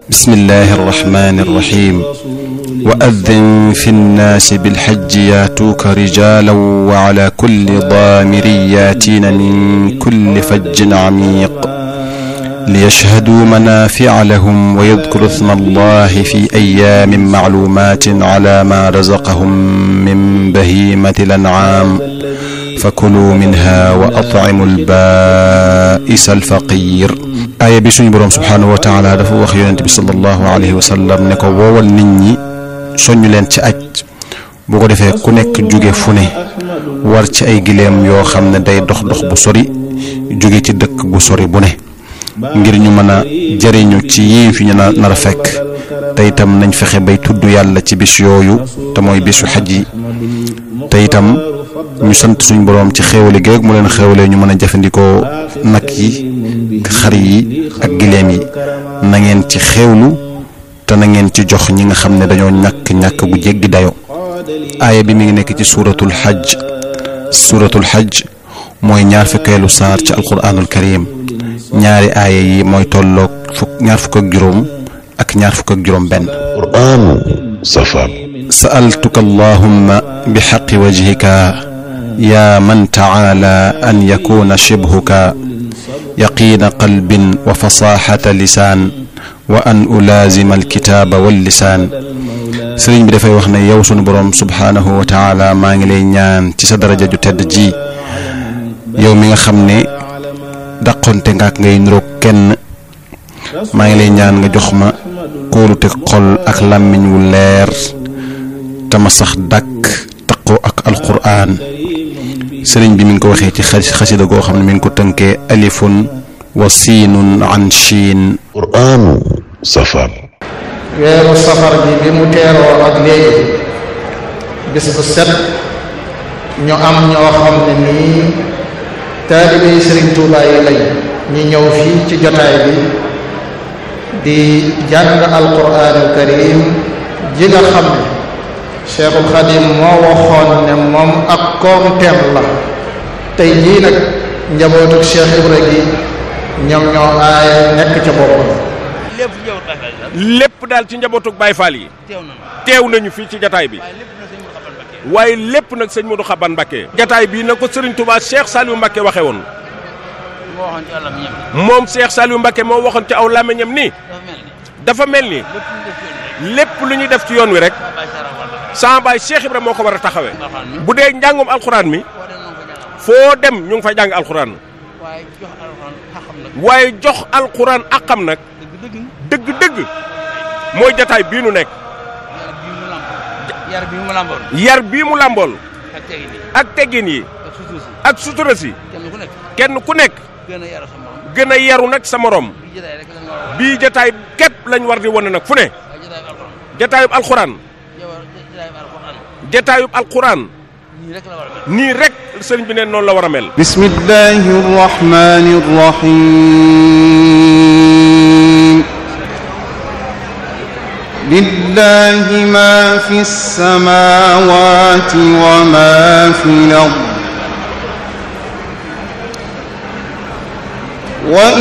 bismillahi arrahmani irrahim wa addin fi nnaasi bilxajji yaatuuka rijalan wa ala kulli daamirin yaatiina min kulli fajjin camiiq liyashhaduu manaafica lahum wa yadkuru isma allahi fi ayaamin macluumaatin cala maa razaqahum min bahiimati lancaam fakuluu minha wa atcimu albaa'isa alfaqiir aaya bi suñu boroom subhaanahu wa taala dafa wax yonent bi sallallahu alayhi wa sallam ne ko woowal nit ñi soññu leen ci aj bu ko defee ku nekk jóge fu ne war ci ay gileem yoo xam ne day dox dox bu sori jóge ci dëkk bu sori bu ne ngir ñu mën a jëriñu ci yii fi ñu nar a fekk te itam nañ fexe bay tudd yàlla ci bis yooyu te mooy bisu xaj yi te itam ñu sant suñ boroom ci xéewale gi rek mu leen xéewalee ñu mën a jëfandikoo nag yi xar yi ak gileem yi na ngeen ci xéewlu te na ngeen ci jox ñi nga xam ne dañoo ñàkk ñàkk gu jéggi dayo aaya bi mi ngi nekk ci suuratul xaj suuratul xaj mooy ñaar fukkeelu saar ci alquraanul karim ñaari aaya yi mooy tolloog fukk ñaar fukk ak juróom ak ñaar fukk ak juróom benn qur'aanu safar sa'altuka allahumma bi xaqi wajhika yaa man tacaala an yakuna shibhuka yaqiina qalbin wa fasaxata lisaan wa an ulaazima alkitaaba wallisaan sëriñ bi dafay wax ne yow sunu boroom subhaanahu wa taala maa ngi lay ñaan ci sa daraja ju tedd ji yow mi nga xam ne dàqonte nga ak ngay niroog kenn maa ngi lay ñaan nga jox ma kóolute xol ak làmmiñ wu leer te ma sax dàkk taqoo ak alquraan sëriñ bi mi ngi ko waxee ci xasida goo xam ne mi ngi ko tënkee alifun wa siinun an chiin qur'aanu safar weeru safar bi bi mu teeroo ak léegi bis bu set ñu am ñoo xam ne nii taalibe yi sëriñ Tuubaa yi lañ ñi ñëw fii ci jotaay bi di jàng alquraanul karim ji nga xam ne cheikhul xadim moo waxoon ne moom ak koomteem la tey jii nag njabootuk cheikh ibra gi ñoom ñoo aaya nekk ca boppam lépp daal ci njabootug Baay Faal yi teew nañu fii ci jataay bi waaye lépp nag sëñ Modou Xaban Mbakke jataay bii na ko sëriñ Touba Cheikh Saliou Mbakke waxe woon moom Cheikh Saliou Mbakke moo waxoon ci aw làmmiñam ni dafa mel ni lépp lu ñuy def ci yoon wi rek sama baay Cheikh Ibra moo ko war a taxawee bu dee njàngum alxuraan mi foo dem ñu ngi fay jàng alxuraan waaye jox alxuraan akam nag dëgg-dëgg mooy jataay bii nu nekk yar bii mu làmbool. yar bii mu làmbool ak tegin yi ak teggin yi ak sutura si ak sutura si kenn ku nekk kenn ku nekk gën a yaru sa morom gën a yaru nag sa morom bi jotaay rek lañ war a wax bii jataay képp lañ war di wane nag fu ne waaye jotaay bi alxuraan jataayub alxuraan yow jotaay bi alxuraan jataayub alxuraan nii rek la war a mel nii rek sëriñ bi neen noonu la war a mel بسم الله الرحمن الرحيم لله ما في السماوات وما في الأرض وإن